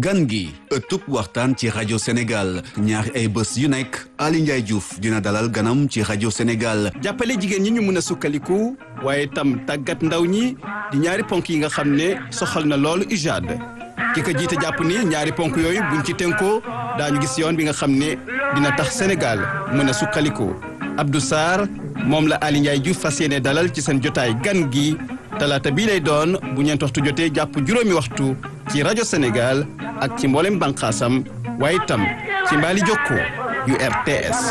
gan gi ëttub waxtaan ci rajo Sénégal ñaari ay bés yu nekk Ali Ndiaye Diouf dina dalal ganam ci rajo Sénégal jàppale jigéen ñi ñu mën a sukkaliku waaye tam tàggat ndaw ñi di ñaari ponk yi nga xam ne soxal na loolu UJAD ki ko jiite jàpp ni ñaari ponk yooyu buñ ci tënkoo daañu gis yoon bi nga xam ne dina tax Sénégal mën a sukkaliku Abdou Sarr moom la Ali Ndiaye Diouf fas yéene dalal ci seen jotaay gan gi talaata bii lay doon bu ñeent waxtu jotee jàpp juróomi waxtu ci rajo Sénégal ak ci mboolem bànqaasam waaye itam ci mbaali jokko yu RTS.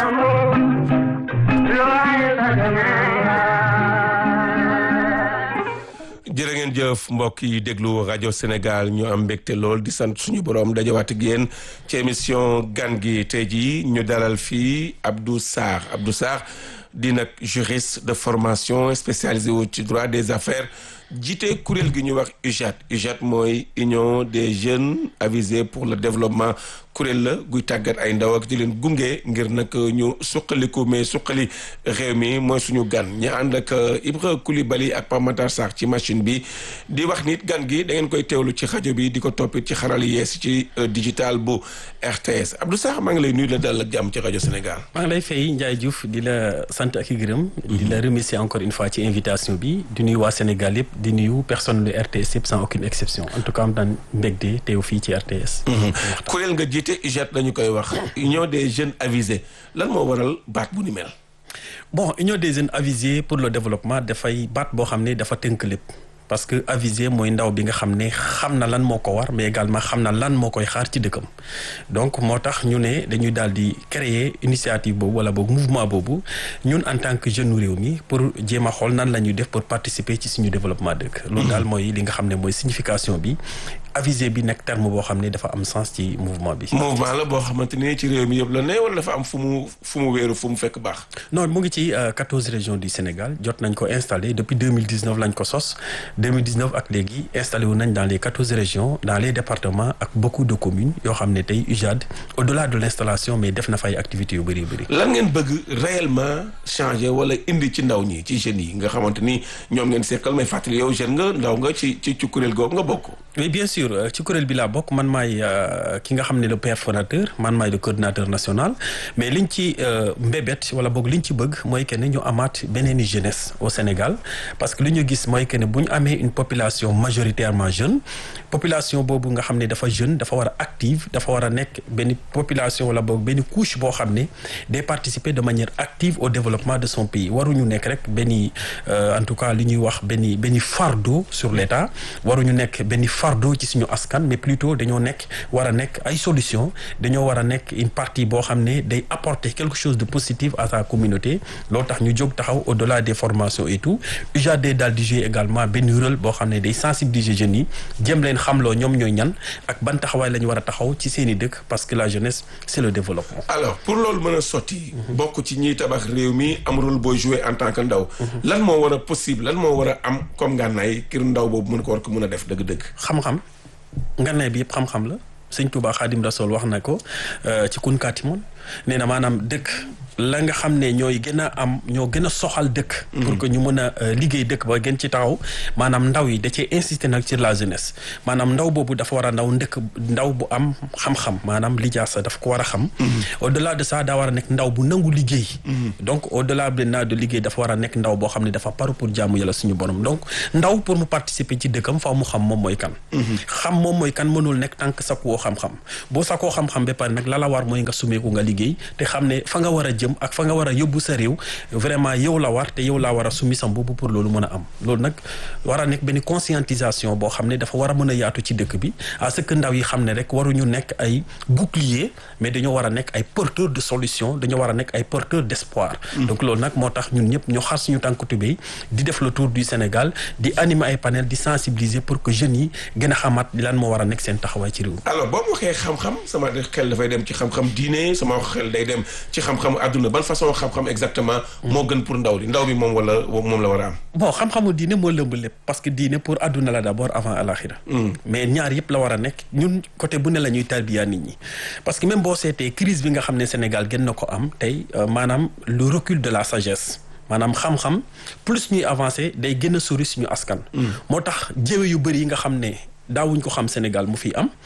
jërë ngeen jëf mbokk yi déglu rajo Sénégal ñu am mbégte lool di sant suñu borom dajawaat ak yéen ci émission gan gi tey jii ñu dalal fii Abdou Sarr Abdou Sarr di nag juriste de formation spécialisé wu ci droit des affaires jiite kuréel gi ñuy wax UJAD UJAD mooy union des jeunes avisés pour le développement kuréel la guy tàggat ay ndaw ak di leen gunge ngir nag ñu suqaliku mais suqali réew mi mooy suñu gan ñu ànd ak Ibra Coulibaly ak Pape Matar Sarr ci machine bi di wax nit gan gi da ngeen koy teewlu ci rajo bi di ko toppit ci xaral yees ci digital bu RTS Abdou Sarr maa ngi lay nuyu la dal ak jàmm ci rajo Sénégal. maa ngi lay fay Ndiaye Diouf di la sant ak i gërëm. di la remercier encore une fois ci invitation bi di nuyu waa Sénégal yëpp. di nuyu personne lu RTS yëpp sans aucune exception en tout cas am daan mbégte teew fii ci RTS. kuréel nga jiite UJAD lañu koy wax union des jeunes avisés lan moo waral baat bu ni mel. bon union des jeunes avisés pour le développement dafay baat boo xam ne dafa tënk lépp. parce que avisé mooy ndaw bi nga xam ne xam na lan moo ko war mais également xam na lan moo koy xaar ci dëkkam donc moo tax ñu ne dañuy daal di créer initiative boobu wala boobu mouvement boobu ñun en tant que jeune réew mi pour jéem a xool nan la ñuy def pour participer ci suñu développement dëkk. loolu daal mooy li nga xam ne mooy signification bi avisé bi nekk terme boo xam ne dafa am sens ci mouvement bi. mouvement la boo xamante ni ci réew mi yëpp la ne wala dafa am fu mu fu mu wéeru fu mu fekk baax. non mu ngi ci quatorze régions du Sénégal jot nañ ko installé depuis deux mille dix neuf lañ ko sos. 2019 ak léegi installé wu nañ dans les quatorze régions dans les départements ak beaucoup de communes yoo xam ne tey UJAD au-delà de l'installation mais def na fay activités yu bëri bëri. lan ngeen bëgg réellement changer wala indi ci ndaw ñi ci jeunes yi nga xamante ni ñoom ngeen seqal may fàttali yow jeune nga ndaw nga ci ci ci kuréel googu nga bokk. oui bien sûr ci kuréel bi laa bokk man maay ki nga xam ne le père fondateur man maay le coordinateur national mais liñ ci mbébét wala boog liñ ci bëgg mooy que ne ñu amaat beneen jeunesse au Sénégal parce que li ñu gis mooy que ne bu ñu amee une population majoritairement jeune population boobu nga xam ne dafa jeune dafa war a active dafa war a nekk benn population wala boog benn couche boo xam ne day participer de manière active au développement de son pays waruñu nekk rek benn en tout cas li ñuy wax benn benn fardeau sur l'État waruñu nekk benn fardeau ci suñu askan mais plutôt dañoo nekk war a nekk ay solution dañoo war a nekk une partie boo xam ne day apporter quelque chose de positif à sa communauté loolu tax ñu jóg taxaw au-delà des formations et tout UJAD daal di jouer également benn rôle boo xam ne day sensibiliser jeunes yi jëm leen xamloo ñoom ñooy ñan ak ban taxawaay la ñu war a taxaw ci seen i dëkk parce que la jeunesse c'est le développement. alors pour loolu mën a sotti. bokk ci ñiy tabax réew mi am rôle booy jouer en tant que ndaw. lan moo war a possible lan moo war a am comme ngànnaay kir ndaw boobu mën ko war ko mën a def dëgg-dëgg. xam-xam ngànnaay bi yëpp xam-xam la sëñ Touba Xaadim Rasool wax na ko ci kun kaatimoon nee na maanaam dëkk. la nga xam ne ñooy gën a am ñoo gën a soxal dëkk. pour que ñu mën a liggéey dëkk ba gën ci taxaw maanaam ndaw yi da cee insister nag sur la jeunesse maanaam ndaw boobu dafa war a ndaw ndëkk ndaw bu am xam-xam maanaam lijaasa daf ko war a xam. au delà de ça daa war a nekk ndaw bu nangu liggéey. donc au delà maintenant de liggéey dafa war a nekk ndaw boo xam ne dafa paru pour jaamu yàlla suñu borom donc ndaw pour mu participer ci dëkkam faaw mu xam moom mooy kan. xam moom mooy kan mënul nekk tànk sakkuwoo xam-xam boo sakkoo xam-xam ba pare nag la la war mooy nga sumeeku nga liggéey te xam ne fa nga war a jëm ak fa nga war a yóbbu sa réew vraiment yow la war te yow laa war a summi sa mbubb pour loolu mën a am loolu nag war a nekk benn conscientisation boo xam ne dafa war a mën a yaatu ci dëkk bi à ce que ndaw yi xam ne rek waruñu nekk ay bouclier mais dañoo war a nekk ay porteur de solution dañoo war a nekk ay porteur d'espoir donc loolu nag moo tax ñun ñëpp ñu xar suñu tànk tubéy di def le tour du Sénégal di animer ay panel di sensibiliser pour que jeunes yi gën a xamaat lan moo war a nekk seen taxawaay ci réew alors boo ma waxee xam-xam sama xel dafay dem ci xam-xam diine sama xel day dem ci xam-xam adduna ban façon xam-xam exactement moo gën pour ndaw li ndaw bi moom wala moom la war a am bon xam-xamu diine moo lëmb lépp parce que diine pour adduna la d'abord avant alaxira mais ñaar yëpp la war a nekk ñun côté bu ne la ñuy tarbiya nit ñi parce que même boo seetee crise bi nga xam ne Sénégal gën na ko am tey maanaam le recul de la sagesse maanaam xam-xam plus ñuy avancer day gën a sori suñu askan moo tax jéwe yu bëri yi nga xam ne daawuñ ko xam Sénégal mu fi am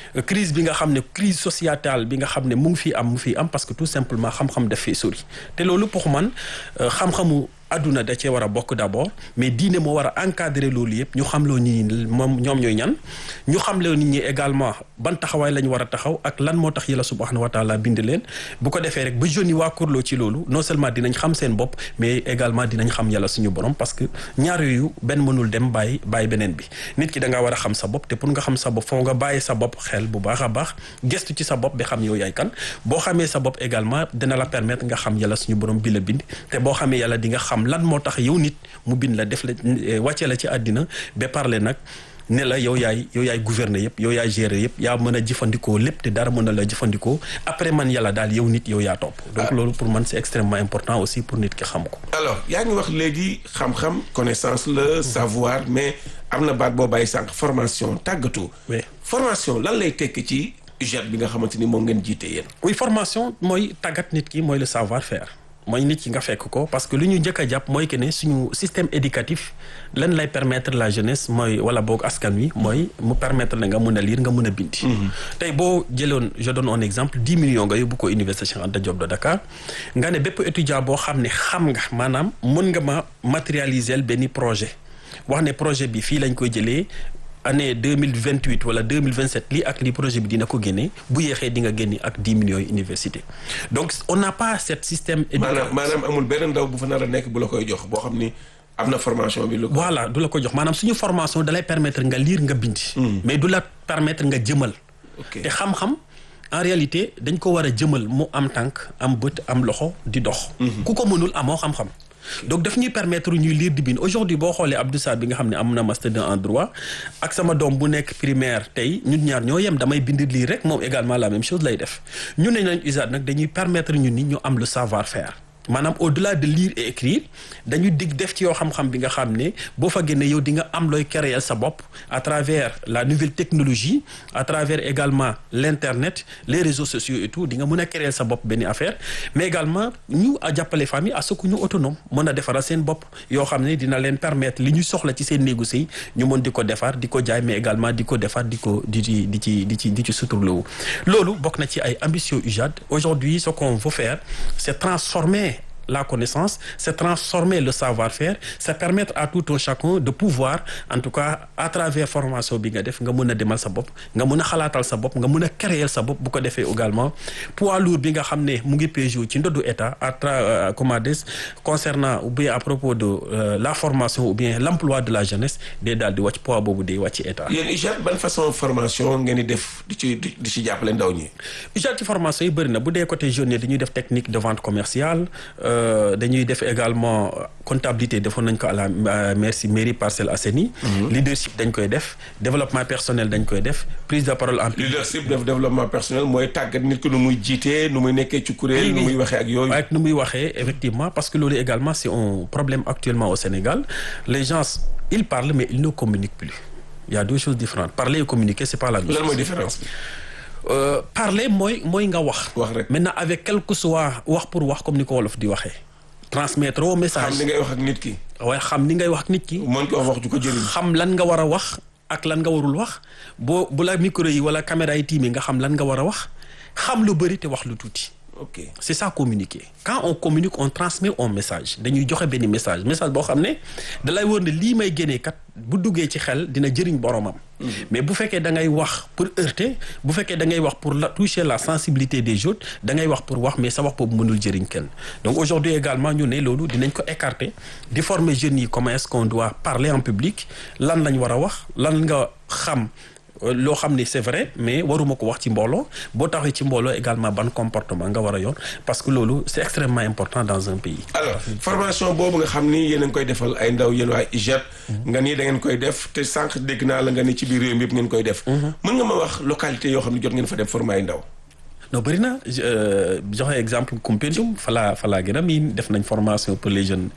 crise bi nga xam ne crise sociétale bi nga xam ne mu ngi fi am mu fi am parce que tout simplement xam-xam daf fi sori te loolu pour man xam-xamu adduna da cee war a bokk d'abord mais diine moo war a encadrer loolu yëpp ñu xam loo nit ñi moom ñoom ñooy ñan ñu xam loo nit ñi également ban taxawaay la ñu war a taxaw ak lan moo tax yàlla subhanahu wa taala bind leen bu ko defee rek ba jeunes yi waa kurloo ci loolu non seulement dinañ xam seen bopp mais également dinañ xam yàlla suñu borom parce que ñaar yooyu benn mënul dem bàyyi bàyyi beneen bi nit ki da ngaa war a xam sa bopp te pour nga xam sa bopp foo nga bàyyi sa bopp xel bu baax a baax gestu ci sa bopp ba xam yow yaay kan boo xamee sa bopp également dina la permettre nga xam yàlla suñu borom bi la bind te boo xamee yàlla di nga xam lan moo tax yow nit mu bind la def la wàcce la ci àddina ba parler nag ne la yow yaay yow yaay gouverner yëpp yow yaay gérer yëpp yaa mën a jëfandikoo lépp te dara mën a la jëfandikoo après man yàlla daal yow nit yow yaa topp donc loolu pour man c'est extrêmement important aussi pour nit ki xam ko alors yaa ngi wax léegi xam-xam connaissance la savoir mais am na baat boo bàyyi sànq formation tàggatu oui formation lan lay tekki ci UJAD bi nga xamante ni moom ngeen jiite yéen oui formation mooy tàggat nit ki mooy le savoir faire mooy nit ki nga fekk ko parce que lu ñu njëkk a jàpp mooy que ne suñu système éducatif lan lay permettre la jeunesse mooy wala boog askan wi mooy mu permettre na nga mun a lire nga mun a bindi tey boo jëloon je donne un exemple dix millions nga yóbbu ko université Cheikh Anta Diop de Dakar nga ne bépp étudiant boo xam ne xam nga maanaam mun nga ma matérialiser benn projet wax ne projet bi fii lañ koy jëlee année deux mille vingt huit wala deux mille vingt sept lii ak lii projet bi dina ko génne bu yeexee di nga génne ak dix millions université donc on n'a pas cet système. maanaam maanaam amul benn ndaw bu fa nar a nekk bu la koy jox boo xam ni am na formation bi. lu voilà du la ko jox maanaam suñu formation dalay permettre nga lire nga bindi. mais du la permettre nga jëmal. ok te xam-xam en réalité dañ ko war a jëmal mu am tànk am bët am loxo di dox. ku ko mënul amoo xam-xam. donc daf ñuy permettre ñuy lire di bind aujourd'hui boo xoolee Abdou Sarr bi nga xam ne am na master en droit ak sama doom bu nekk primaire tey ñun ñaar ñoo yem damay bind lii rek moom également la même chose lay def ñu ne nañ UJAD nag dañuy permettre ñun ni ñu am le savoir faire maanaam au-delà de lire et écrire dañu dig def ci yoo xam-xam bi nga xam ne boo fa génnee yow di nga am looy créer sa bopp à travers la nouvelle technologie à travers également l'internet les réseaux sociaux et tout di nga mën a créer sa bopp benn affaire mais également ñu a jàppale famille à ce que ñu autonome mën a defaral seen bopp yoo xam ne dina leen permettre li ñu soxla ci seen néegu sëy ñu mën di ko defar di ko jaay mais également di ko defar di ko di ci di ci di ci di ci suturlawu loolu bokk na ci ay ambitions UJAD aujourd'hui ce qu'on veut faire c'est transformer la connaissance, c'est transformer le savoir-faire, c'est permettre à tout un chacun de pouvoir en tout cas à travers formation bi nga def nga mën a demal sa bopp nga mën a xalaatal sa bopp nga mën a créer sa bopp bu ko defee également poids lourd bi nga xam ne mu ngi péjou ci ndoddu état à tra comment dire concernant ou bien à propos de euh, la formation ou bien l'emploi de la jeunesse day daal di wàcc poids boobu day wàcc état. yéen UJAD ban façon formation ngeen di def di ci di ci jàppale ndaw ñi. UJAD ci formation yi bëri na bu dee côté jeunes dañuy def technique de vente commerciale. dañuy def également comptabilité defoon nañ ko à la merci mairie Parcelles Assainies leadership dañ koy def développement personnel dañ koy def prise de parole en leadership def développement personnel mooy tàggat nit ki nu muy jiitee nu muy nekkee ci kuréel nu muy waxee ak yooyu ak nu muy waxee effectivement parce que loolu également c'est un problème actuellement au Sénégal les gens ils parlent mais ils ne communiquent plus il y a deux choses différentes parler et communiquer c'est pas la même lan mooy différence bi Euh, parler mooy mooy nga wax. wax rek maintenant avec quel que soit wax pour wax comme ni ko wolof di waxee. transmettre au message xam ni ngay wax ak nit ki. waaye xam ni ngay wax ak nit ki. mën ko wax wax ju ko jëriñ. xam lan nga war a wax ak lan nga warul wax boo bu la micro yi wala caméra yi tiimee nga xam lan nga war a wax xam lu bëri te wax lu tuuti. ok c'est ça communiquer quand on communique on transmet un message dañuy joxe benn message message boo xam ne dalay wóor ne lii may génnee kat bu duggee ci xel dina jëriñ boromam. mais bu fekkee da ngay wax pour heurter bu fekkee da ngay wax pour la toucher la sensibilité des autres da ngay wax pour wax mais sa wax boobu mënul jëriñ kenn donc aujourd'hui également ñu ne loolu dinañ ko écarter di former jeunes yi comment est-ce qu'on doit parler en public lan lañ war a wax lan nga xam. loo xam ni c'est vrai mais waruma ko wax ci mbooloo boo taxee ci mbooloo également ban comportement nga war a yor parce que loolu c'est extrêmement important dans un pays. alors formation boobu nga xam ni yéen a ngi koy defal ay ndaw yéen waa UJAD. nga ni da ngeen koy def te sànq dégg naa la nga ni ci biir réew mi yëpp ngeen koy def. mën nga ma wax localité yoo xam ne jot ngeen fa def former ay ndaw. non bëri na joxe exemple Koumpentoum falaa falaa gën a miin def nañ formation pour les jeunes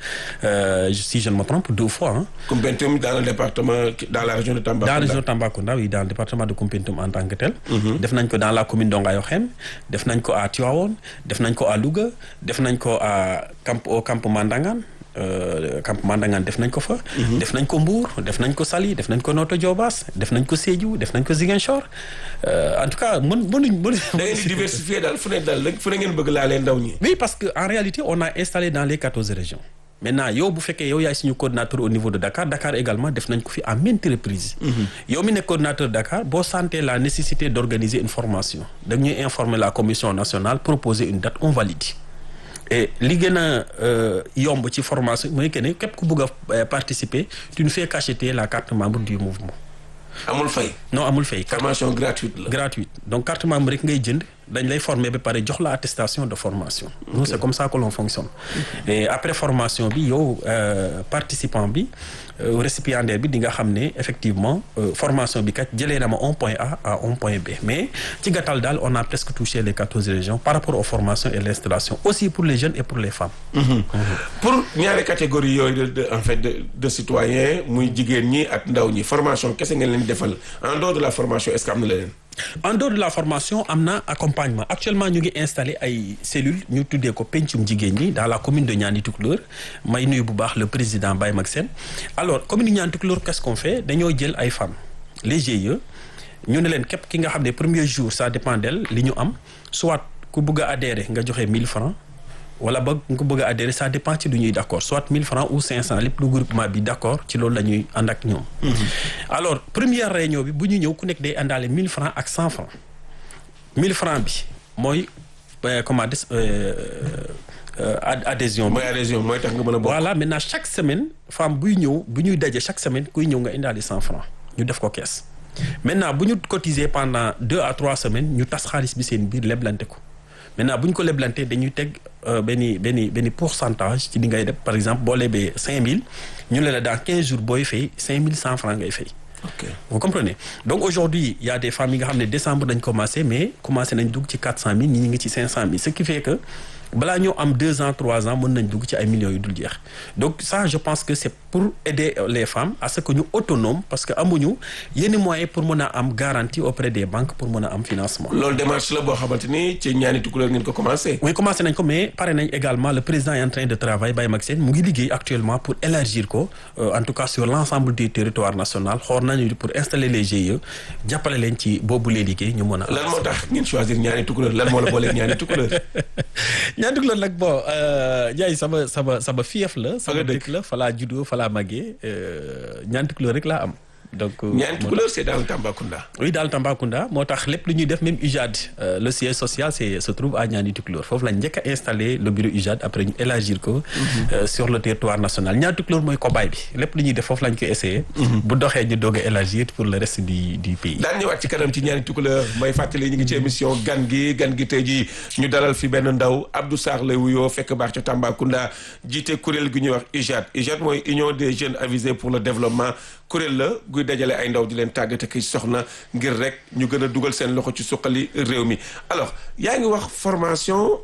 si je ne me trompe deux fois ah. Koumpentoum dans le département dans la région de Tambacounda. dans la région de Tambacounda oui dans le département de Koumpentoum en tant que tel. def nañ ko dans la commune d'Ongayokhem def nañ ko à Tivaouane def nañ ko à Louga def nañ ko à camp au camp Mandangan campement Ndangaan def nañ ko fa. def nañ ko Mbour def nañ ko Saly def nañ ko Notto Diobass def nañ ko Sédhiou def nañ ko Ziguinchor en tout cas mën mënuñ mënuñ. da ngeen di diversifier daal fu ne daal fu ne ngeen bëgg laalee ndaw ñi. oui parce que en réalité on a installé dans les quatorze régions. maintenant yow bu fekkee yow yaay suñu coordinateur au niveau de Dakar Dakar également def nañ ko fi à maintes reprises. yow mi nekk coordinateur Dakar boo sentee la nécessité d' organiser une formation dañuy informer la commission nationale proposer une date on valide. et li gën a yomb ci formation mooy que ne képp ku bëgg a participer tu ne fais qu'acheter la carte membre du mouvement. amul fay. non amul fay. formation gratuite la. gratuite donc carte membre rek ngay jënd dañ lay former ba pare jox la attestation de formation. nous c'est comme ça que l'on fonctionne. et après formation bi yow participant bi récipiendaire bi di nga xam ne effectivement formation bi kat jëlee na ma un point A à un point B mais ci gàttal daal on a presque touché les quatorze régions par rapport aux formations et l'installation aussi pour les jeunes et pour les femmes. pour ñaari catégorie yooyu de en fait de de citoyens muy jigéen ñi ak ndaw ñi formation kese ngeen leen defal en dehors de la formation est-ce que am na leneen. en dehors de la formation am na accompagnement actuellement ñu ngi installé ay cellules ñu tuddee ko pencum jigéen ñi dans la commune de Niani Tukulóor may nuyu bu baax le président Baye Mag Sène alors commune de Niani Tukulóor qu'est-ce qu'on fait dañoo jël ay femmes les GIE ñu ne leen képp ki nga xam ne premier jour ça dépend d'elle li ñu am soit ku bëgg a adhérer nga joxe 1000 francs wala ba nga ko bëgg a adhérer ça dépend ci lu ñuy d'accord soit 1000 francs ou 500 lépp lu groupement bi d'accord ci loolu la ñuy ànd ak ñoom. alors première réunion bi bu ñu ñëw ku nekk day àndaale 1000 francs ak 100 francs 1000 francs bi mooy comment dire adhésion bi. mooy adhésion mooy tax nga mën a bokk. voilà maintenant chaque semaine femme buy ñëw bu ñuy daje chaque semaine kuy ñëw nga indaale 100 francs ñu def ko kees maintenant bu ñu cotiser pendant deux à trois semaines ñu tas xaalis bi seen biir leblante ko. maintenant bu ñu ko leblantee dañuy teg benn benn benn pourcentage ci li ngay def par exemple boo lebee 5000 ñu ne la dans 15 jours booy fay 5100 francs ngay fay. ok vous comprenez donc aujourd'hui il y a des femmes yi nga xam ne décembre dañ commencé mais commencé nañ dugg ci 400000 ñi ñu ngi ci 500000 ce qui fait que balaa ñoo am deux ans trois ans mën nañ dugg ci ay millions yu dul jeex donc ça je pense que c'est pour aider les femmes à ce que ñu autonome parce que amuñu yenn moyens pour mën a am garantie auprès des banques pour mën a am financement. loolu démarche la boo xamante ni ci ñaani tukulóor ngeen ko commencé. oui commencé nañ ko mais pare nañ également le président est en train de travailler Baye Mag Sène mu ngi liggéey actuellement pour élargir ko en tout cas sur l'ensemble du territoire national xool nañu pour installer les GIE jàppale leen ci boobu lee liggéey ñu mën a. lan moo tax ngeen choisir ñaani tukulóor lan moo la booleeg ñaani tukulóor. ñaani tukulóor nag bon Ndiaye sama sama sama fief la. fa nga dëkk la fa laa juddoo fa laa màggee ñaani tukulóor rek laa am. donc ñaani tukulóor c'est dans le Tambacounda. oui dans le Tambacounda moo tax lépp lu ñuy def même UJAD le siège social c'est se trouve à Niani Tukulóor foofu lañ njëkk a installé le bureau UJAD après ñu élargir ko. sur le territoire national Niani Tukulóor mooy cobaye bi lépp lu ñuy def foofu lañ ko essayé. bu doxee ñu doog a élargir pour le reste du du pays. daan ñëwaat ci kanam ci ñaani tukulóor may fàttali ñu ngi ci émission gan gi gan gi tey jii ñu dalal fi benn ndaw Abdou Sarr lay wuyoo fekk baax ca Tambacounda jiite kuréel gi ñuy wax UJAD UJAD mooy Union des jeunes avisés pour le développement kuréel la guy dajale ay ndaw di leen tàggate ki soxna ngir rek ñu gën a dugal seen loxo ci suqali réew mi alors yaa ngi wax formation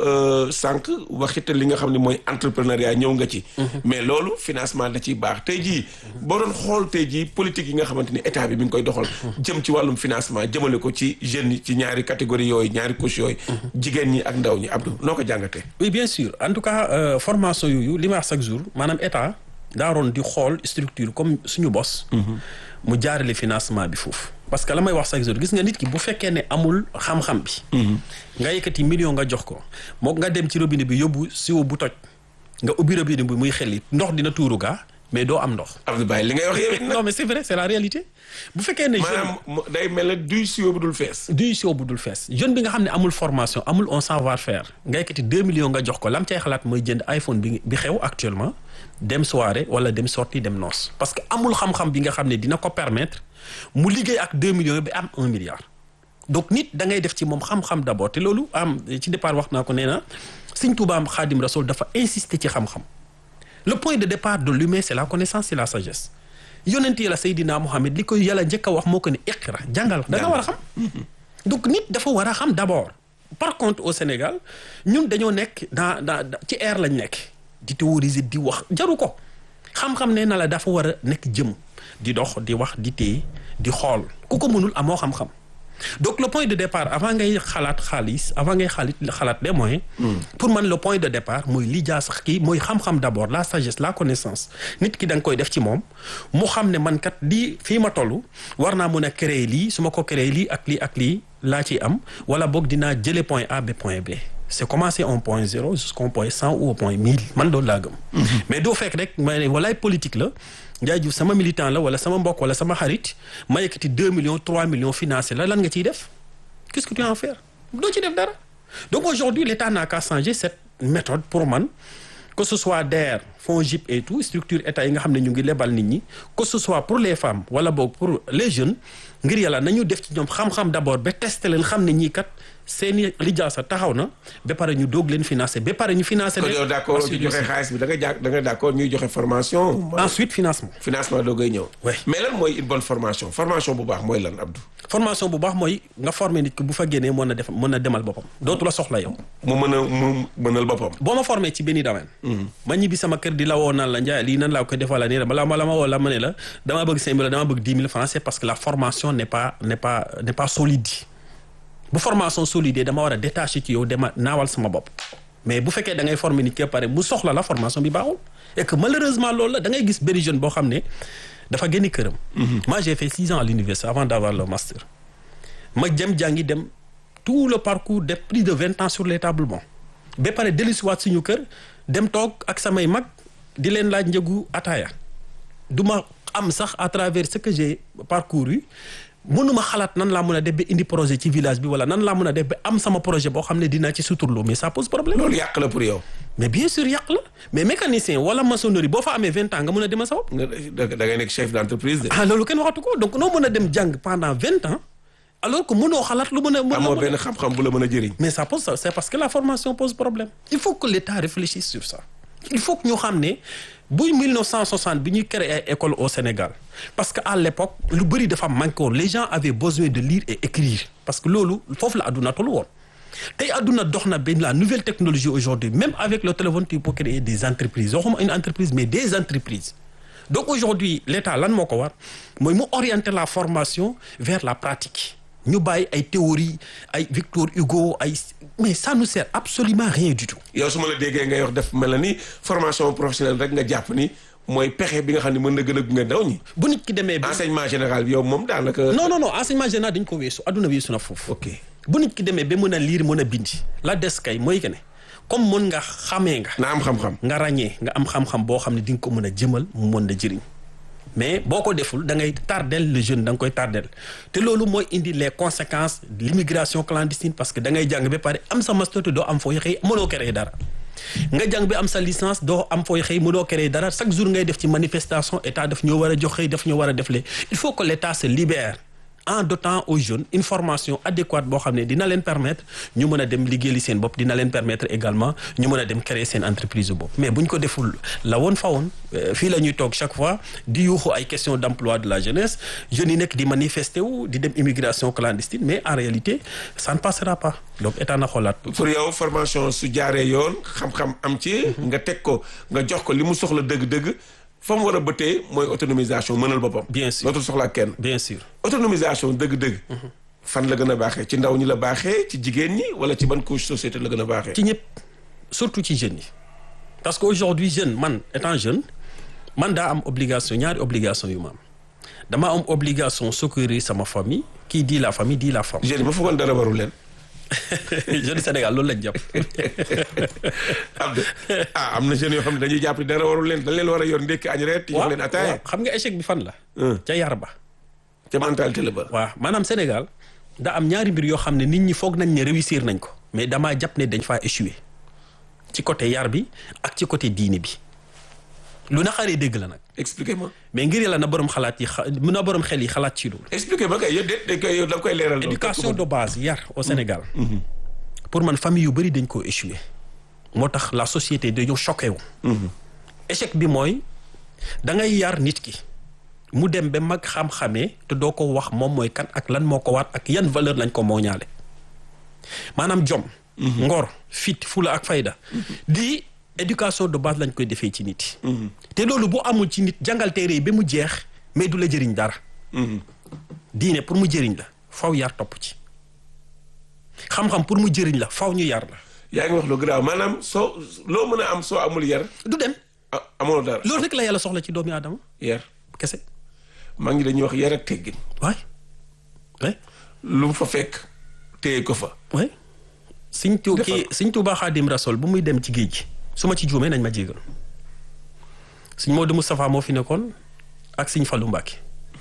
sànq waxit li nga xam ne mooy entrepreneuriat ñëw nga ci. mais loolu financement da ciy baax tey jii boo doon xool tey jii politique yi nga xamante ni état bi mi ngi koy doxal. jëm ci wàllum financement jëmale ko ci jeunes yi ci ñaari catégorie yooyu ñaari couche yooyu. jigéen ñi ak ndaw ñi Abdou noo ko jàngatee. oui bien sûr en tout cas formation yooyu li ma wax chaque jour maanaam état. daaroon di xool structure comme suñu bos. mu jaarale financement bi foofu. parce que la may wax chaque jour gis nga nit ki bu fekkee ne amul xam-xam bi. nga yëkkati million nga jox ko moo nga dem ci robinet bi yóbbu siwo bu toj nga ubbi robinet bi muy xel it ndox dina tuuru gaa mais doo am ndox. Abdou Baye li ngay wax yow it nag. non mais c'est vrai c'est la réalité. bu fekkee ne jeune maanaam day mel ne duy siwo bu dul fees. duy siwo bu dul fees jeune bi nga xam ne amul formation amul un savoir faire nga yëkkati 2 millions nga jox ko lam cay xalaat mooy jënd iPhone bi bi xew actuellement. dem soirée wala dem sortie dem noos parce que amul xam-xam bi nga xam ne dina ko permettre mu liggéey ak 2 millions bi am 1 milliard donc nit da ngay def ci moom xam-xam d'abord te loolu am ci départ wax naa ko nee na Sëñ Tuubaa Xaadim Rasul dafa insister ci xam-xam le point de départ de l'humain c'est la connaissance c'est la sagesse yonent yi la Seydina Mohamed li koy yàlla njëkk a wax moo ko ne iqra jàngal da nga war a xam donc nit dafa war a xam d'abord par contre au Sénégal ñun dañoo nekk dans dans ci air lañ nekk di théoriser di wax jaru ko xam-xam nee na la dafa war a nekk jëm di dox di wax di téye di xool ku ko mënul amoo xam-xam donc le point de départ avant ngay xalaat xaalis avant ngay xaalit xalaat des moyens pour man le point de départ mooy li jaa sax kii mooy xam-xam d'abord la sagesse la connaissance nit ki da nga koy def ci moom mu xam ne man kat lii fii ma toll war naa mën a créer lii su ma ko créer lii ak lii ak lii laa ciy am wala boog dinaa jëlee point A ba point B c'est commencer un point zéro jusqu'au point cent ou au point mille man loolu laa gëm mais doo fekk rek ma ne walaay politique la Ndiaye Diouf sama militant la wala sama mbokk wala sama xarit ma yëkkati deux millions trois millions financé la lan nga ciy def qu'est-ce que tu vas en faire doo ci def dara donc aujourd'hui l'État n'a qu'à changer cette méthode pour man que ce soit DER FONGIP et tout structure état yi nga xam ne ñu ngi lebal nit ñi que ce soit pour les femmes wala boog pour les jeunes ngir yàlla nañu def ci ñoom xam-xam d'abord ba tester leen xam ne ñii kat seeni lijaasa taxaw na ba pare ñu doog leen financer ba pare ñu financer kon leen yow d'accord ci joxe xaalis bi da nga jà da nga d'accord ñuy joxe formation. ensuite financement financement doo koy ñëw. Ouais. mais lan mooy une bonne formation formation bu baax mooy lan Abdou. formation bu baax mooy nga former nit ki bu fa génnee mën na def mën na demal boppam dootu la soxla yow mu mën a mu mënal boppam. boo ma formé ci benn domaine ma ñibbi sama kër di la woo naan la njaay lii nan laa koy defal la nii bala ma la ma woo la ma ne la damaa bëgg cinq mille damaa bëgg dix mille francs c'est parce que la formation n'est pas n'est pas n'est pas solide bu formation solide dama war a détacher ci yow dama naawal sama bopp mais bu fekkee da ngay former nit ki ba pare mu soxla la formation bi baaxul et que malheureusement loolu la da ngay gis benn jeune boo xam ne dafa génn këram moi j'ai fait six ans à l'université avant d'avoir le master ma jëm jàngi dem tout le parcours de plus de vingt ans sur les tables bon ba pare dellusiwaat suñu kër dem toog ak samay mag di leen laaj njëgu ataaya du ma am sax à travers ce que j'ai parcouru mënuma xalaat nan laa mën a def ba indi projet ci village bi wala nan laa mën a def ba am sama projet boo xam ne dinaa ci suturloo mais ça pose problème loolu yàq la pour yow. mais bien sûr yàq la mais mécanicien wala maçonnerie boo fa amee vingt ans nga mën a demal sa bopp nga da da ngay nekk chef d'entreprise de. ah loolu kenn waxatu ko donc noo mën a dem jàng pendant vingt ans alors que mënoo xalaat lu mën a mën a amoo mën a- benn xam-xam bu la mën a jëriñ. mais ça pose ça c'est parce que la formation pose problème il faut que l'État réfléchisse sur ça il faut que ñu xam ne bu 1960 bi ñuy créer ay école au Sénégal parce que à l'époque lu bëri dafa manqué woon les gens avaient besoin de lire et écrire parce que loolu foofu la adduna tollu woon tey adduna dox na benn la nouvelle technologie aujourd'hui même avec le téléphone tu peux créer des entreprises waxuma une entreprise mais des entreprises donc aujourd'hui l'État lan moo ko war mooy mu orienter la formation vers la pratique ñu bàyyi ay théorie ay Victor Hugo ay mais ça nous sert absolument rien du tout yow su ma la déggee ngay wax def mel na ni formation professionnelle rek nga jàpp ni mooy pexe bi nga xam ne mën na gën a gunge ndaw ñi. bu nit ki demee ba enseignement général bi yow moom daanaka. non non non enseignement général dañ ko weesu adduna weesu na foofu ok bu nit ki demee ba mën a lire mën a bindi la des kay mooy que ne comme mën nga xamee nga na am xam-xam. nga ràññee nga am xam-xam boo xam ne di nga ko mën a jëmal mu mën a jëriñ mais boo ko deful da ngay tardel le jeune da nga koy tardel te loolu mooy indi les conséquences de l'immigration clandestine parce que da ngay jàng ba pare am sa master te doo am fooy xëy mënoo créer dara nga jàng bi am sa licence doo am fooy xëy mënoo créer dara chaque jour ngay def ci manifestation état daf ñoo war a jox xëy daf ñoo war a def le il faut que l'état se libère en dotant aux jeunes une formation adéquate boo xam ne dina leen permettre ñu mën a dem liggéeyali seen bopp dina leen permettre également ñu mën a dem créer seen entreprise bopp mais bu ñu ko deful la woon fa woon euh, fii la ñuy toog chaque fois di yuuxu ay question d'emploi de la jeunesse jeunes yi nekk di manifester wu di dem immigration clandestine mais en réalité ça ne passera pas donc état na xoolaat pour yow formation su jaaree yoon xam-xam am ci. nga teg ko nga jox ko li mu soxla dëgg-dëgg fa mu war a bëttee mooy autonomisation mënal boppam. Bien sûr. dootul soxlaa kenn. bien sûr autonomisation dëgg-dëgg. fan la gën a baaxee ci ndaw ñi la baaxee ci jigéen ñi wala ci ban couche société la gën a baaxee. ci ñëpp surtout ci jeunes yi parce que aujourd'hui jeune man étant jeune man daa am obligation ñaari obligation yu ma am dama am obligation secourir sama famille qui dit la famille dit la femme jeunes yi ba foogoon dara warul leen. jeune Sénégal loolu lañ jàpp Abdou ah am na jeunes yoo xam ne dañuy jàpp ni dara warul leen dañ leen war a yor ndekki añ reer. jox leen ataaya waaw xam nga échec bi fan la ca yar ba ca mentalité la ba. waaw maanaam Sénégal da am ñaari mbir yoo xam ne nit ñi foog nañ ne réussir nañ ko mais damaa jàpp ne dañ faa échouer ci côté yar bi ak ci côté diine bi lu naqaree dégg la nag expliquez-moi mais ngir yàlla na borom xalaat yi xa na borom xel yi xalaat ci loolu expliquez-moi kay yow déet dañ koy yow da nga koy leeral. loolu. éducation de base yar au Sénégal pour man famille yu bëri dañ koo échoué moo tax la société dañoo choqué wu échec bi mooy da ngay yar nit ki mu dem ba mag xam-xamee te doo ko wax moom mooy kan ak lan moo ko waat ak yan valeur lañ ko mooñaale maanaam jom ngor fit fula ak fayda di éducation de base lañ koy defee ci nit yi te loolu bu amul ci nit jàngal téere yi ba mu jeex mais du la jëriñ dara diine pour mu jëriñ la faw yar topp ci xam-xam pour mu jëriñ la faw ñu yar la yaa ngi wax lu garaaw maanaam soo loo mën a am soo amul yar du dem ah amoo dara loolu rek la yàlla soxla ci doomi aadama yar kese maa ngi dañuy wax yar ak teggin waay waay lu mu fa fekk téye ko fa waay Sëñ Tu kii Sëñ Tuubaa Xaadim Rasuul bu muy dem ci géej gi su ma ci juumee nañ ma jégal Sëñ Moodu Moustapha moo fi nekkoon ak Sëñ Fallu Mbàkke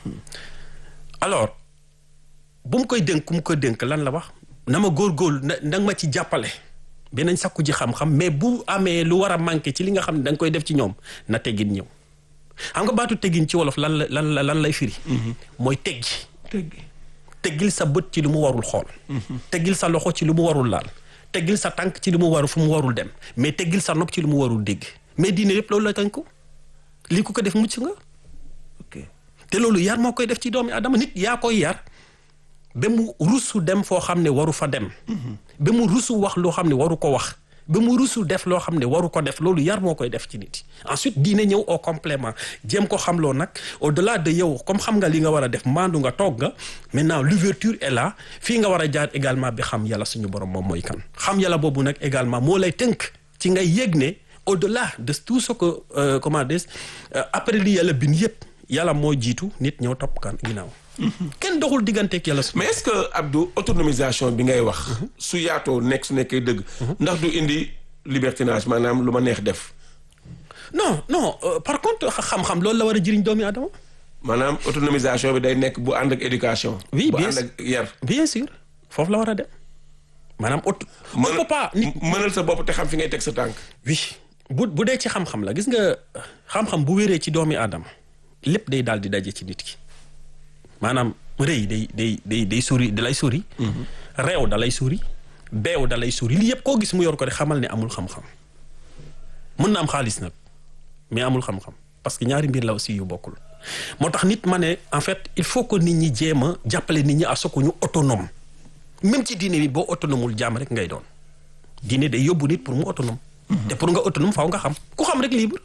alors bu mu koy dénk ku mu koy dénk lan la wax na ma góorgóorlu na na nga ma ci jàppale beneen sakku ji xam-xam mais bu amee lu war a manqué ci li nga xam ne da nga koy def ci ñoom na teggin ñëw xam nga baatu teggin ci wolof lan la lan la lan lay firi mooy teggi teggi teggil sa bët ci lu mu warul xool teggil sa loxo ci lu mu warul laal teggil sa tànk ci lu mu warul fu mu warul dem mais teggil sa nopp ci lu mu warul dégg mais diine yépp loolu la tënku lii ku ko def mucc nga ok te loolu yar moo koy def ci doomi adama nit yaa koy yar ba mu rusu dem foo xam ne waru fa dem ba mu rusu wax loo xam ne waru ko wax ba mu rusu def loo xam ne waru ko def loolu yar moo koy def ci nit ensuite diine ñëw au complément jéem ko xamloo nag au delà de yow comme xam nga li nga war a def maandu nga toog nga maintenant l'ouverture est là fii nga war a jaar également bi xam yàlla suñu borom moom mooy kan xam yàlla boobu nag également moo lay tënk ci ngay yëg ne au delà de tout ce que euh, comment dire euh, après li yàlla bind yëpp yàlla moo jiitu nit ñëw topp kan ginnaaw kenn doxul digganteeg yàlla su mais est-ce que Abdou autonomisation bi ngay wax su yaatoo nekk su nekkee dëgg ndax du indi libertinage maanaam lu ma neex def non non euh, par contre xam-xam loolu la war a jëriñ doomi adama maanaam autonomisation bi day nekk bu ànd ak éducation Oui, bu bien ànd sûr. ak yar bien sûr foofu la war a dem maanaam auto on peut pas nit mënal sa bopp te xam fi ngay teg sa tànk oui bu bu dee ci xam-xam la gis nga xam-xam bu wéree ci doomi aadama lépp day daal di daje ci nit ki maanaam rëy day day day day sori da lay sori réew da lay sori beew da lay sori lii yëpp koo gis mu yor ko de xamal ne amul xam-xam mën na am xaalis nag mais amul xam-xam parce que ñaari mbir la aussi yu bokkul moo tax nit ma ne en fait il faut que nit ñi jéem a jàppale nit ñi à ce que ñu autonome même ci diine bi boo autonomul jaam rek ngay doon diine day yóbbu nit pour mu autonome te pour nga autonome faaw nga xam ku xam rek libre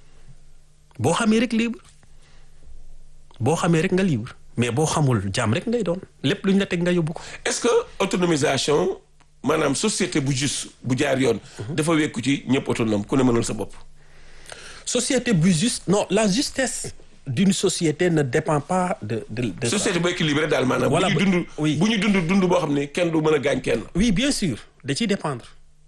boo xamee rek libre boo xamee rek nga libre mais boo xamul jaam rek ngay doon lépp lu ñu la teg nga yóbbu ko est-ce que autonomisation maanaam société bu juste bu jaar yoon dafa wekku ci ñëpp autonome ku ne mënal sa bopp société bu juste non la justesse d'une société ne dépend pas de de de ça. société bu équilibré daal maanaam Voilà, bu ñu bu- dund oui. bu ñu dund dund boo xam ne kenn du mën a gaañ kenn oui bien sûr da ciy dépendre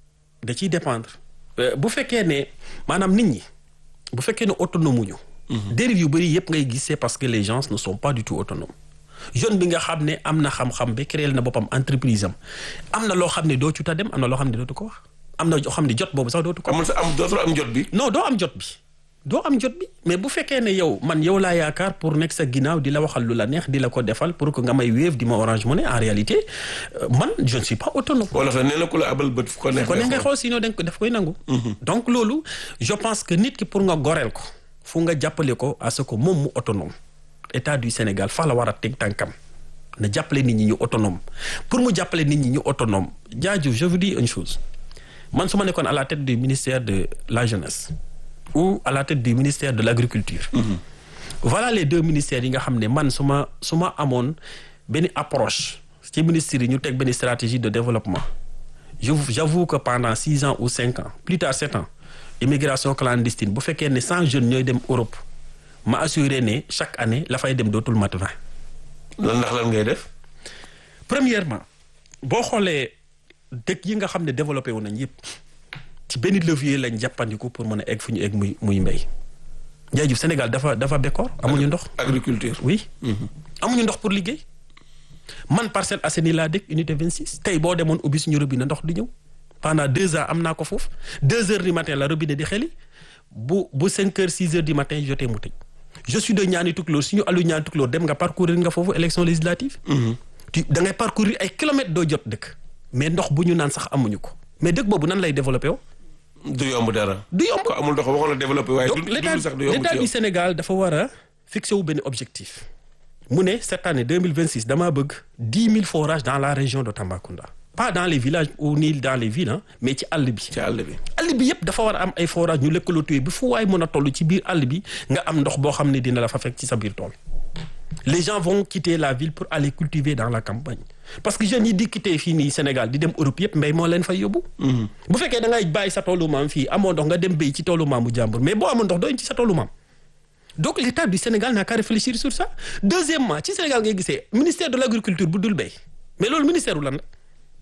da ciy dépendre Euh, bu fekkee ne maanaam nit ñi bu fekkee ne autonome ñu dérive yu bëri yëpp ngay gis c'est parce que les gens ne sont pas du tout autonomes jeune bi nga xam ne am na xam-xam ba créer na boppam entreprise am am na loo xam ne doo ci ta dem am na loo xam ne dootu ko wax am na loo xam ne jot boobu sax dootu ko amul sa am dootul am jot bi non doo am jot bi doo am jot bi mais bu fekkee ne yow man yow laa yaakaar pour nekk sa ginnaaw di la waxal lu la neex di la ko defal pour que nga may wéef di ma orange money en réalité euh, man je ne suis pas autonome wala fa nee na ku la abal bët fu ko neex ko ne ngay ngay xool. xool sinon dañ ko daf koy nangu donc loolu je pense que nit ki pour nga goreel ko fu nga jàppale ko à ce que moom mu autonome état du Sénégal fa la war a teg tànkam na jàppale nit ñi ñu autonome pour mu jàppale nit ñi ñu autonome jaaju je vous dis une chose man su ma nekkoon à la tête du ministère de la jeunesse ou à la tête du ministère de l'agriculture voilà les deux ministères yi nga xam ne man su ma su ma amoon benn approche ci ministère yi ñu teg benn stratégie de développement je j'avoue que pendant six ans ou cinq ans plus tard sept ans immigration clandestine bu fekkee ne cent jeunes ñooy dem Europe ma assuré ne chaque année la fay dem dootul mat vingt lan ndax lan ngay def premièrement boo xoolee dëkk yi nga xam ne développé wu nañ yëpp ci benn levier lañ jàppandiku pour mën a egg fu ñu egg muy muy mbéy jaajëf Sénégal dafa dafa bekkoor amuñu ndox agriculture oui amuñu ndox pour liggéey man Parcelles Assainies laa dëkk unité 26 tey boo demoon ubbi suñu robinet ndox di ñëw pendant deux ans am naa ko foofu deux heures du matin la robinet di xeli bu bu cinq heures six heures du matin jotee mu tëj je suis de ñaani tukulóor suñu alu ñaani tukulóor dem nga parcourir nga foofu élection législative tu da ngay parcourir ay kilomètres doo jot dëkk mais ndox bu ñu naan sax amuñu ko mais dëkk boobu nan lay développé woo du yomb dara du yomb ko amul ndox waxoon la développé waaye donc du l'état dund sax du yomb l'état ci du yow Sénégal dafa war a fixé wu benn objectif mu ne cette année 2026 damaa bëgg 10 000 forages dans la région de Tambacounda pas dans les villages ou ni dans les villes hein, mais ci àll bi ci àll bi àll bi yëpp dafa war a am ay forage ñu lëkkaloo tuye bi fu waay mën a toll ci biir àll bi nga am ndox boo xam ne dina la fa fekk ci sa biir tool les gens vont quitter la ville pour aller cultiver dans la campagne parce que jeunes yi di quitter fii nii Sénégal di dem Europe yëpp mbéy moo leen fay yóbbu. bu fekkee da ngay bàyyi sa toolu maam fii amoo ndox nga dem béy ci toolu maamu jàmbur mais boo amoon ndox doo indi ci sa toolu maam. donc l'état du Sénégal n'a qu'à réfléchir sur ça deuxièmement ci Sénégal ngay gisee ministère de l'agriculture bu dul béy mais loolu ministère wu lan la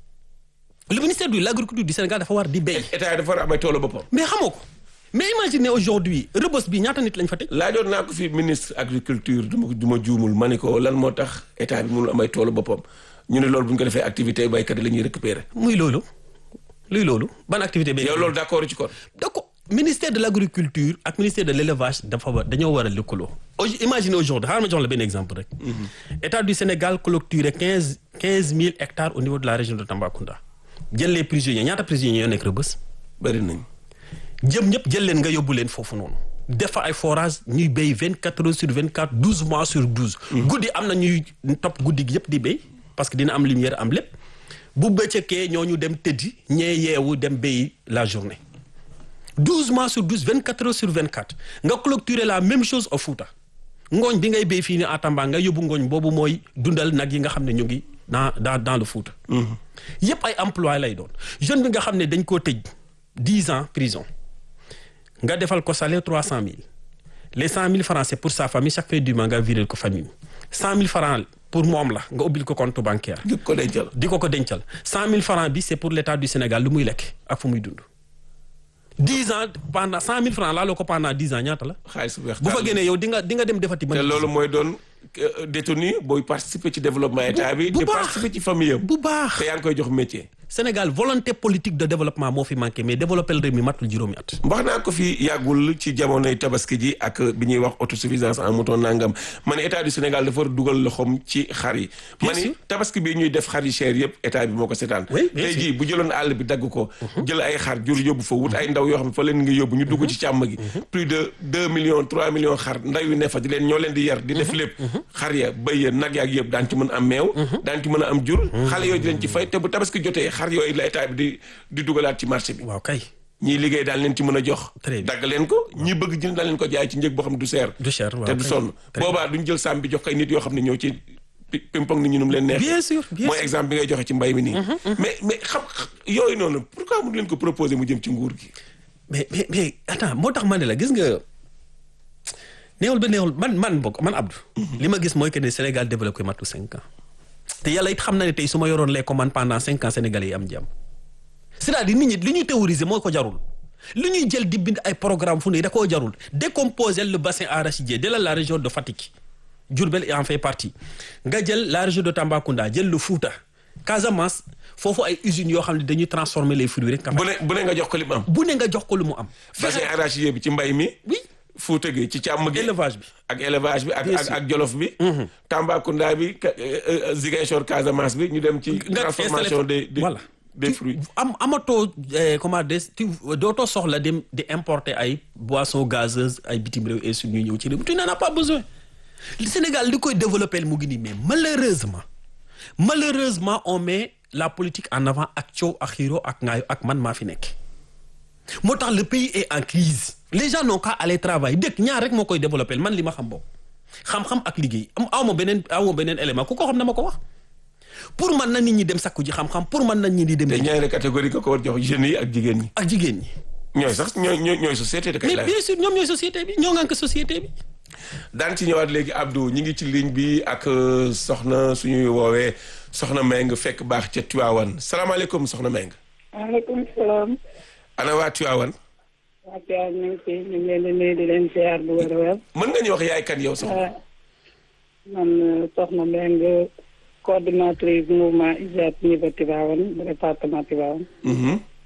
le ministère de l'agriculture du Sénégal dafa war di béy. état dafa war a amay toolu boppam. mais xamoo ko mais imaginez aujourd'hui Rebeuss bi ñaata nit lañ fa teg. laajoon naa ko fi ministre agriculture du ma du ma juumul ma ne ko lan moo tax état bi mënul amay toolu boppam ñu ne loolu bu ñu ko defee activité baykat yi la ñuy récupérer. muy loolu luy loolu ban activité béy. yow loolu d'accord ci kon. d'accord ministère de l'agriculture ak ministère de l'élevage dafa war dañoo war a lëkkaloo. imaginez aujourd'hui xaaral ma jox la benn exemple rek. état du Sénégal clôturé quinze quinze mille hectares au niveau de la région de Tambacounda. jël les prisonniers ñaata prisonniers yoo nekk Rebeuss. bari nañ. jëm ñëpp jël leen nga yóbbu leen foofu noonu. def fa ay forage ñuy béy vingt quatre heures sur vingt quatre douze mois sur douze. guddi am na ñuy topp guddi gi yëpp di béy parce que dina am lumière am lépp bu bëccëgee ñoo ñu dem tëddi ñee yeewu dem béyi la journée. douze mois sur douze vingt quatre heures sur vingt quatre nga clôturer la même chose au Fouta ngooñ bi ngay béy fii ni à Tamba nga yóbbu ngooñ boobu mooy dundal nag yi nga xam ne ñu ngi dans dans dans le Fouta. yëpp ay emploi lay doon jeune bi nga xam ne dañ koo tëj dix ans prison nga defal ko salaire trois cent mille les cent mille francs c'est pour sa famille chaque fin du mois nga virer ko famille cent mille francs pour moom la nga ubbil ko compte bancaire. di ko dencal. di ko ko dencal cent mille francs bi c'est pour l'état du Sénégal lu muy lekk ak fu muy dund. dix ans pendant cent mille francs laaloo ko pendant dix ans ñaata la. xaalis bu weex bu fa génnee yow di nga di nga dem defati. te loolu mooy doon détenu booy participer ci développement état bi. bu di baax participer ci famille am. bu baax te yaa ngi koy jox métier. Sénégal volonté politique de développement moo fi manqué mais développer réew mi matul juróomi at. wax naa ko fi yàggul ci jamonoy tabaski ji ak bi ñuy wax autosuffisance en mouton nangam ma ne état du Sénégal dafa war a dugal loxoom ci xar yi. Bien ma ne sûr. tabaski bi ñuy def xar yi cher yëpp état bi moo ko seetaan. Oui, bien tey sûr. jii bu jëloon àll bi dagg ko. jël ay xar jur yóbbu fa wut ay ndaw yoo xam ne fa leen nga yóbbu ñu dugg ci càmm gi. plus de deux millions trois millions xar ndaw yu ne fa di leen ñoo leen di yar di def lépp. xar ya bëy ya nag yaak yëpp daan ci mën a am meew. daan ci mën a am jur. xale yooyu di leen ci fay te bu tabaski jotee xar yooyu la état bi di di dugalaat ci marché bi. waaw kay ñii liggéey daal leen ci mën a jox. Très bien. dagg leen ko ñii bëgg jënd daal leen ko jaay ci njëg boo xam ne du seer. du cher waaw te du kay. sonn Très boobaa duñ jël saam bi jox kay nit yoo xam ne ñëw ci pi- pimpong nit ñi nu mu leen neex. bien sûr bien mooy sûr exemple bi ngay joxe ci mbay mi nii. mais mais xam yooyu noonu pourquoi mu leen ko proposer mu jëm ci nguur gi. mais mais mais attends moo tax ma ne la gis nga néewul ba néewul man man bokk man Abdou. li ma gis mooy que ne Sénégal développé matul cinq ans. te yàlla it xam na ne tey su ma yoroon les commandes pendant cinq ans sénégalais yi am jàmm. c'est-à-dire nit ñi li ñuy théoriser moo ko jarul li ñuy jël di bind ay programme fu ne da koo jarul décomposer le bassin arachidier de la la région de Fatick Diourbel en fait partie nga jël la région de Tambacounda jël le Fouta Casamance foofu ay usines yoo xam ne dañuy transformer les fruits rek. bu ne bu ne nga jox ko li mu am. bu ne nga jox ko lu mu am. bassin arachidier bi ci mbay mi. oui Fuuta gi ci càmm gi. élevage bi. ak élevage bi ak Bien ak sûr. ak jolof bi. Tambacounda bi Ka- euh, euh, Ziguinchor Casamance bi ñu dem ci. nga transformation installé des des voilà. des Tu- fruits. am amatoo eh, comment des tu dootoo soxla dem di importer ay boissons gazeuses ay bitim réew et su ñuy ñëw ci réew mi tu n'en as pas besoin le Sénégal li koy développer mu ngi nii mais malheureusement malheureusement on met la politique en avant ak coow ak xiiro ak ngaayo ak man maa fi nekk moo tax le pays est en crise les gens n'ont qu'à aller travailler dëkk ñaar rek moo koy développer man li ma xam boobu xam-xam ak liggéey am aw ma beneen aw ma beneen élément ku ko xam na ma ko wax pour man na nit ñi dem sakku ji xam-xam pour man na nit ñi dem te ñaari catégorie ko ko war jox jeunes yi ak jigéen ñi. ak jigéen ñi ñooy sax ñooy ñooy ñooy société de kay mais laaj. bien sûr ñoom ñooy société bi ñoo ngànk société bi daan ci ñëwaat léegi Abdou ñi ngi ci ligne bi ak euh, soxna suñuy woowee soxna Meng fekk baax ca Tiwaawan salaamaaleykum soxna Meng. maaleykum salaam. ana waa Tiwaawan. waa Thiel ñu ngi fi ñu ngi leen di nuyu di leen ziar bu wér a wér. mën nga ñu wax yaay kan yow soxna. ah man soxna Mbengue coordinatrice mouvement IJAT niveau Tivaouane département Tivaouane. Mhm.